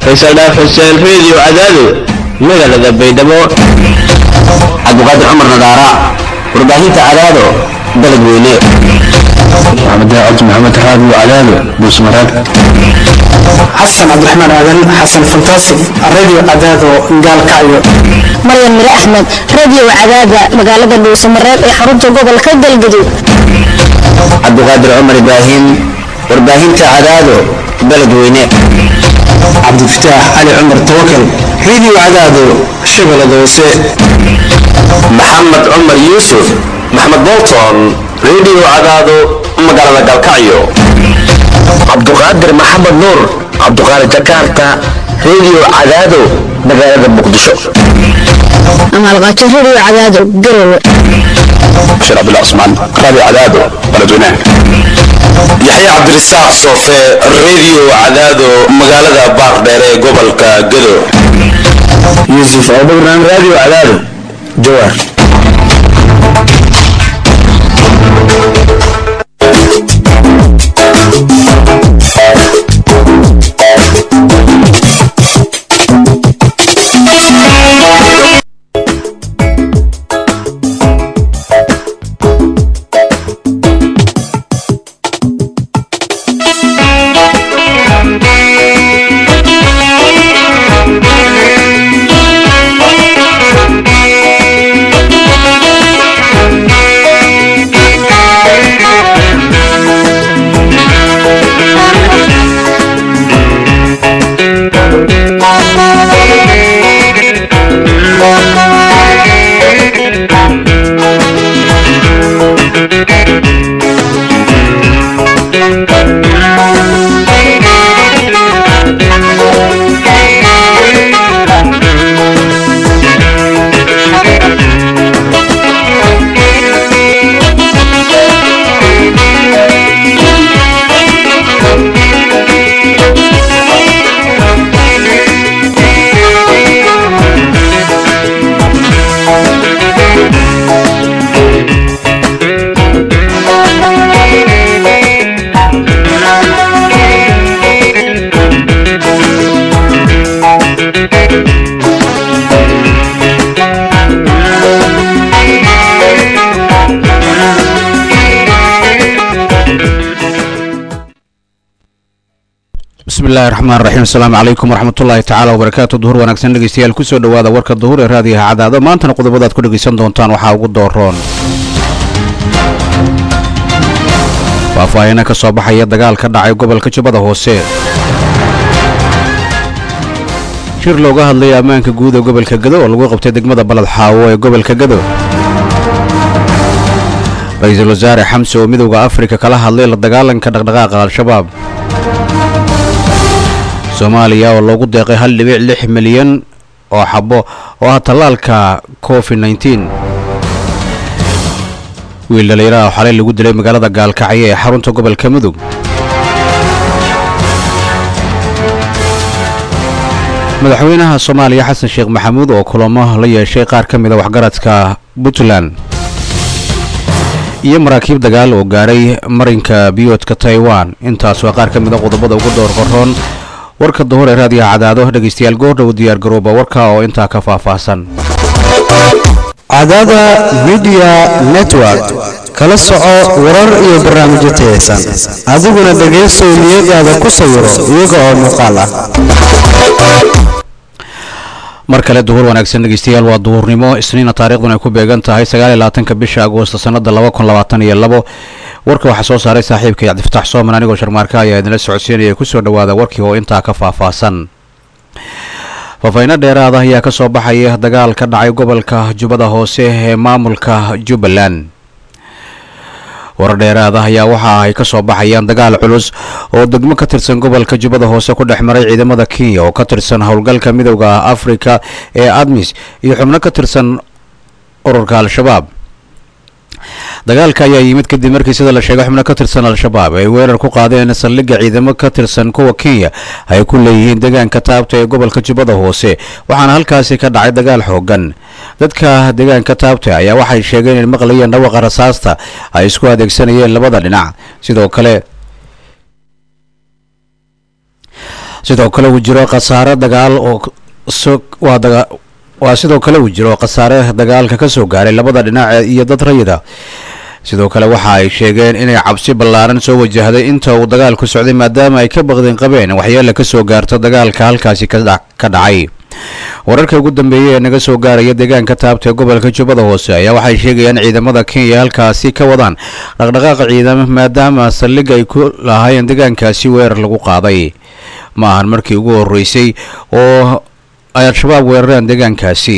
faysal dhaaf xuseen reediyo cadaado magaalada baydhabo cabdiqaadir cumar nadaara warbaahinta cadaado dalad weyne maxamed cabdi maxamed raadiyo cadaado buusmaraag xasan cabdiraxmaan aadan xasan fantaasi radio cadaado gaalkacyo maryan mire axmed radio cadaada magaalada dhuusamareeb ee xarunta gobolka galgaduud cabdiqaadir cumar ibraahim warbaahinta cadaado dalad weyne cabdifataax cali cumar tawakal radio cadaado shabeellada hoose maxamed cumar yuusuf maxmed bolton radio cadaado magaalada galkacyo cabduqaadir maxamed nuur cabduqaadir jakarta radio cadaado magaalada muqdisho amaalqaajo radio cadaado garowe bashir cabdullah cusmaan raadiyo cadaado baladweynaha yaxye cabdirasaaq soofe radio cadaado magaalada baardheer ee gobolka gado yuusuf abubakran radio cadaado jawaar bismillahi raxmaan raxiim asalaamu calaykum waraxmatullaahi tacaala wabarakaatu duhur wanaagsan dhegeystayaal kusoo dhowaada warka duhur ee raadiyaha cadaado maantana qodobadaad ku dhegeysan doontaan waxaa ugu dooroon faahfaahina ka soo baxaya dagaal ka dhacay gobolka jubbada hoose shir looga hadlaya ammaanka guud ee gobolka gado oo lagu qabtay degmada baled xaawo ee gobolka gado ra-iisul wasaare xamse oo midowda afrika kala hadlay la dagaalanka dhaqdhaqaaqa al-shabaab soomaaliya oo loogu deeqay hal dhibic lix milyan oo xabo oo ah tallaalka covid nneteen wiil dhallinyaraha oo xalay lagu dilay magaalada gaalkacyo ee xarunta gobolka mudug madaxweynaha soomaaliya xasan sheekh maxamuud oo kulamo la yeeshay qaar ka mida waxgaradka puntland iyo maraakiib dagaal oo gaaray marinka biyoodka taiwan intaas waa qaar ka mida qodobada ugu door qoroon warka duhur ee raadiyaha cadaado dhegaystayaal goordhow diyaargarooba warka oo intaa ka faahfaahsan cadaada midiya network kala soco warar iyo barnaamijyo tayaysan adiguna dhegaysow niyadaada ku sawiro iyaga oo muuqaal ah mar kale duhur wanaagsan dhegeystayaal waa duhurnimo isniina taariikhduna ay ku beegan tahay sagaal iyo labaatanka bisha agoosto sannada laba kun labaatan iyo labo warka waxaa soo saaray saaxiibkay cabdifatax sooman anigoo sharmaarka ayaa idinla socodsiinaya kusoo dhowaada warkii oo intaa ka faahfaahsan faafayno dheeraada ayaa ka soo baxaya dagaal ka dhacay gobolka jubbada hoose ee maamulka jubbaland warar dheeraada ayaa waxa ay ka soo baxayaan dagaal culus oo degmo ka tirsan gobolka jubbada hoose ku dhex maray ciidamada kenya oo ka tirsan howlgalka midowda afrika ee admis iyo xubno ka tirsan ururka al-shabaab dagaalka ayaa yimid kadib markii sida la sheegay xubno ka tirsan al-shabaab ay weerar ku qaadeen saldhigga ciidamo ka tirsan kuwa kenya ay ku leeyihiin deegaanka taabta ee gobolka jubbada hoose waxaana halkaasi ka dhacay dagaal xoogan dadka deegaanka taabta ayaa waxay sheegeen in maqlayeen dhawaqa rasaasta ay isku adeegsanayeen labada dhinac sidoo kale sidoo kale uu jiro khasaare dagaal oo waa daga waa sidoo kale uu jiro khasaare dagaalka ka soo gaaray labada dhinac iyo dad rayida sidoo kale waxa ay sheegeen inay cabsi ballaaran soo wajahday inta uu dagaalku socday maadaama ay ka baqdeen qabeen waxyeele ka soo gaarto dagaalka halkaasi ka dhacay wararka ugu dambeeyey ee naga soo gaaraya deegaanka taabta ee gobolka jubbada hoose ayaa waxay sheegayaan ciidamada kenya halkaasi ka wadaan dhaqdhaqaaqa ciidamo maadaama saldhig ay ku lahaayeen deegaankaasi weerar lagu qaaday ma ahan markii ugu horreysay oo ay al-shabaab weerareen deegaankaasi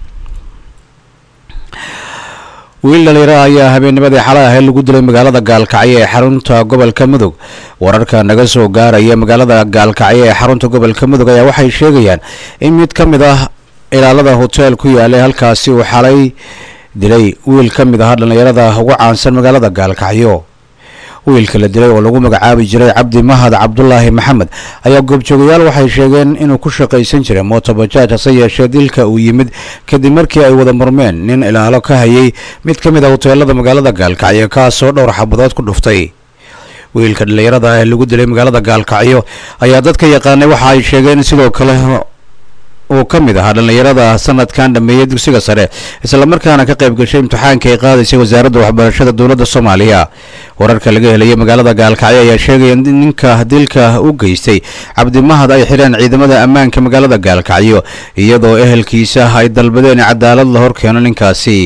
wiil dhalinyaro ayaa habeennimadii xalay ahayd lagu dilay magaalada gaalkacyo ee xarunta gobolka mudug wararka naga soo gaaraya magaalada gaalkacyo ee xarunta gobolka mudug ayaa waxay sheegayaan in mid ka mid ah ilaalada hoteel ku yaalay halkaasi uu xalay dilay wiil ka mid ahaa dhallinyarada ugu caansan magaalada gaalkacyo wiilka la dilay oo lagu magacaabi jiray cabdi mahad cabdulaahi maxamed ayaa goobjoogayaal waxay sheegeen inuu ku shaqaysan jiray mootobajaaj hase yeeshee dilka uu yimid kadib markii ay wada murmeen nin ilaalo ka hayay mid ka mid a hoteelada magaalada gaalkacyo kaasoo dhowr xabadood ku dhuftay wiilka dhallinyarada ee lagu dilay magaalada gaalkacyo ayaa dadka yaqaanay waxa ay sheegeen sidoo kale uu ka mid ahaa dhallinyarada sanadkan dhameeyey dugsiga sare islamarkaana ka qayb gashay imtixaanka ay qaadaysay wasaaradda waxbarashada dowladda soomaaliya wararka laga helaya magaalada gaalkacyo ayaa sheegaya in ninka dilka u geystay cabdimahad ay xidheen ciidamada ammaanka magaalada gaalkacyo iyadoo ehelkiisa ay dalbadeen cadaalad la horkeeno ninkaasi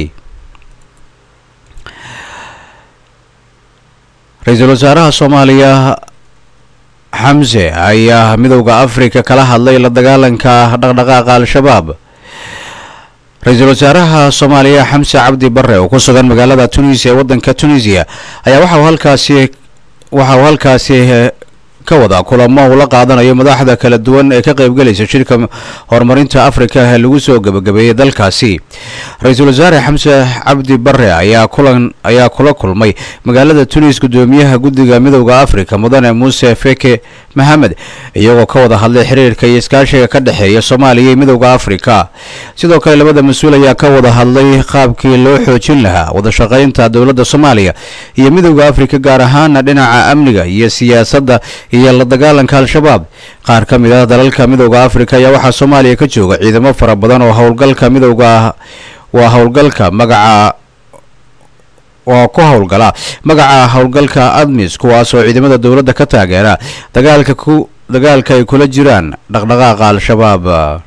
ra-iisul wasaaraha soomaaliya xamse ayaa midowda afrika kala hadlay la dagaalanka dhaqdhaqaaqa al-shabaab ra-iisul wasaaraha soomaaliya xamse cabdi bare oo ku sugan magaalada tunisia ee waddanka tunisiya ayaa waxauu halkaasi waxa uu halkaasi ka wada kulamo uu la qaadanayo madaxda kala duwan ee ka qaybgelaysa shirka horumarinta afrika ee lagu soo gebagabeeyey dalkaasi ra-iisul wasaare xamse cabdi bare ayaa kulan ayaa kula kulmay magaalada tunis guddoomiyaha guddiga midowda afrika mudane muuse feke maxamed iyagoo ka wada hadlay xiriirka iyo iskaashiga ka dhexeeya soomaaliya iyo midowda afrika sidoo kale labada mas-uul ayaa ka wada hadlay qaabkii loo xoojin lahaa wadashaqaynta dowladda soomaaliya iyo midowda afrika gaar ahaana dhinaca amniga iyo siyaasadda iyo la dagaalanka al-shabaab qaar ka mid ah dalalka midowda afrika ayaa waxaa soomaaliya ka jooga ciidamo fara badan oo howlgalka midowda waa howlgalka magaca waa ku howlgala magaca howlgalka admis kuwaas oo ciidamada dowladda ka taageera dagaalka ku dagaalka ay kula jiraan dhaqdhaqaaqa al-shabaab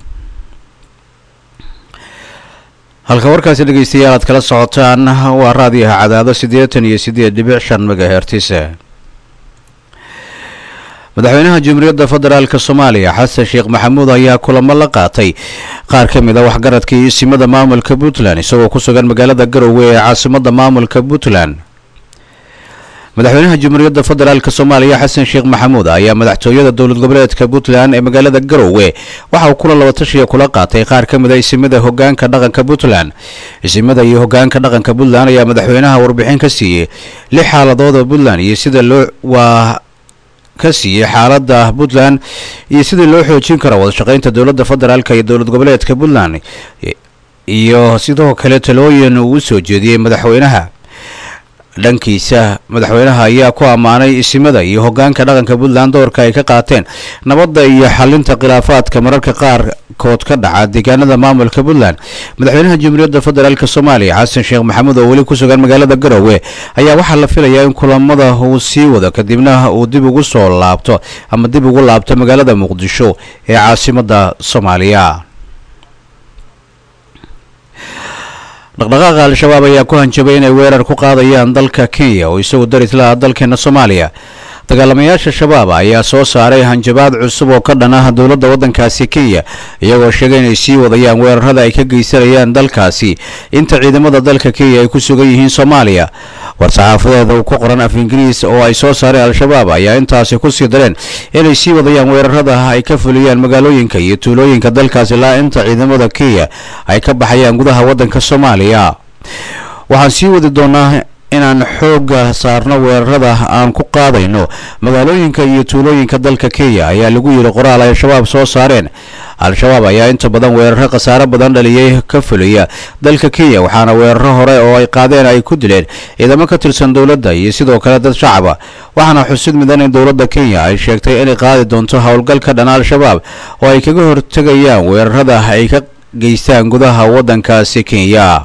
halka warkaasi dhegeystayaal aad kala socotaan waa raadiyaha cadaado siddeetan iyo siddeed dhibic shan megahertis madaxweynaha jamhuuriyadda federaalk soomaaliya xasan sheekh maxamuud ayaa kulamo la qaatay qaar ka mid a waxgaradka iyo isimada maamulka puntland isagoo ku sugan magaalada garowe ee caasimada maamulka puntland madaxweynaha jamhuuriyadda federaalk soomaaliya xasan sheekh maxamuud ayaa madaxtooyada dowlad goboleedka puntland ee magaalada garowe waxa uu kula laba tashiya kula qaatay qaar ka mid a isimada hogaanka dhaqanka puntland isimada iyo hogaanka dhaqanka puntland ayaa madaxweynaha warbixin ka siiyey lix xaaladood oo puntland iyo sida loo waa ka siiyey xaaladda puntland iyo sidii loo xoojin karo wadashaqaynta dowladda federaalk iyo dowlad goboleedka puntland iyo sidoo kale talooyin uu u soo jeediyey madaxweynaha dhankiisa madaxweynaha ayaa ku ammaanay isimada iyo hogaanka dhaqanka puntland doorka ay ka qaateen nabadda iyo xalinta khilaafaadka mararka qaarkood ka dhaca deegaanada maamulka puntland madaxweynaha jamhuuriyadda federaalk soomaaliya xasan sheekh maxamuud oo weli ku sugan magaalada garowe ayaa waxaa la filayaa in kulamada uu sii wado kadibna uu dib ugu soo laabto ama dib ugu laabto magaalada muqdisho ee caasimada soomaaliya dhaqdhaqaaqa al-shabaab ayaa ku hanjabay inay weerar ku qaadayaan dalka kenya oo isagu daris laha dalkeena soomaaliya dagaalamayaasha shabaab ayaa soo saaray hanjabaad cusub oo ka dhan ah dowladda waddankaasi kenya iyagoo sheegay inay sii wadayaan weerarada ay ka geysanayaan dalkaasi inta ciidamada dalka kenya ay ku sugan yihiin soomaaliya war-saxaafadeeda uu ku qoran af ingiriis oo ay soo saareen al-shabaab ayaa intaasi kusii dareen inay sii wadayaan weerarada ay ka fuliyaan magaalooyinka iyo tuulooyinka dalkaasi ilaa inta ciidamada kenya ay ka baxayaan gudaha waddanka soomaaliya waxaan sii wadi doonaa inaan xooga saarno weerarada aan ku qaadayno magaalooyinka iyo tuulooyinka dalka kenya ayaa lagu yidhi qoraal ay al-shabaab soo saareen al-shabaab ayaa inta badan weeraro khasaare badan dhaliyay ka fuliya dalka kenya waxaana weeraro hore oo ay qaadeen ay ku dileen ciidamo ka tirsan dowladda iyo sidoo kale dad shacaba waxaana xusid midan in dowladda kenya ay sheegtay inay qaadi doonto howlgalka dhan al-shabaab oo ay kaga hortegayaan weerarada ay ka geystaan gudaha waddankaasi kenya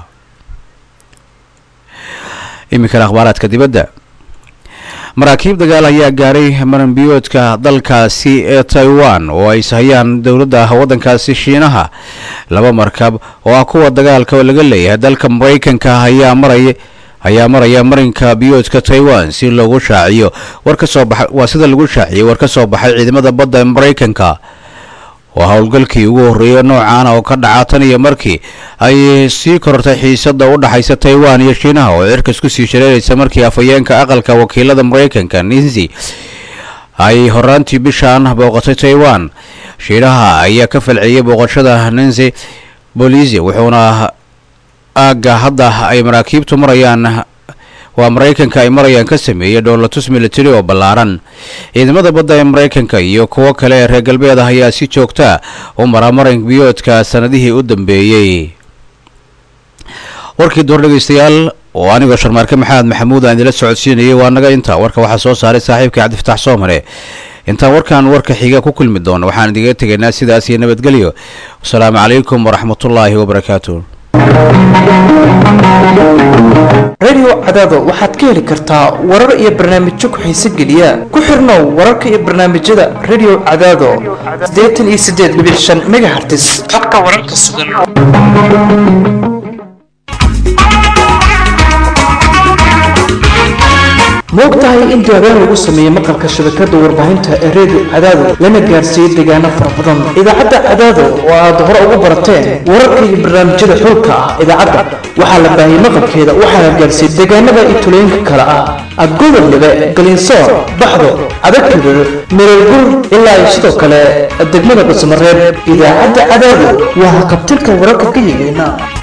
iminkana akhbaaraadka dibadda maraakiib dagaal ayaa gaaray maranbiyoodka dalkaasi ee taiwan oo ay sahayaan dowladda waddankaasi shiinaha laba markab oo ah kuwa dagaalka laga leeyahay dalka maraykanka ayaa maraya ayaa maraya marinka biyoodka taiwan si loogu shaaciyo war ka soo baxay waa sida lagu shaaciyey war ka soo baxay ciidamada badda ee maraykanka waa howlgalkii ugu horreeyay noocan oo ka dhaca tan iyo markii ay sii korortay xiisada u dhaxaysa taiwan iyo shiinaha oo cirkas ku sii shareeraysa markii afhayeenka aqalka wakiilada maraykanka ninsi ay horaantii bishaan booqatay taiwan shiinaha ayaa ka falceliyay booqashada ninsi bolisi wuxuuna aagga hadda ay maraakiibtu marayaan waa maraykanka ay marayaan ka sameeyey dhoolatus military oo ballaaran ciidamada badda ee maraykanka iyo kuwo kale ee reer galbeed ah ayaa si joogta u mara marin biyoodka sanadihii u dambeeyey warkii door dhegaystayaal oo anigoo sharmaarke maxamed maxamuud aan idila socodsiinayay waa naga inta warka waxaa soo saaray saaxiibkai cabdifataax soomare intaan warkan warka xiga ku kulmi doono waxaan idiga tegaynaa sidaas iyo nabadgelyo wasalaamu calaykum waraxmatullaahi wabarakaatu radio cadaado waxaad ka heli kartaa warar iyo barnaamijyo ku-xiise geliya ku xirnow wararka iyo barnaamijyada radio cadaado siddeetan iyo siddeed dhibic shan megahertis habka wararka sugan moogtahay in diiwaangaan lagu sameeyey maqalka shabakada warbaahinta ee redio cadaado lana gaarsiiyey deegaano fara badan idaacadda cadaado oo aad hore ugu barateen wararka iyo barnaamijyada xulka ah idaacadda waxaa la baahiyey maqalkeeda waxaana gaarsiiyey deegaanada iyo tulooyinka kale ah adgodol dhibe galinsoor baxdo adagtudul mereelgur ilaa iyo sidoo kale degmada dhusmareeb idaacadda cadaado waa haqabtilka wararka ka yigeena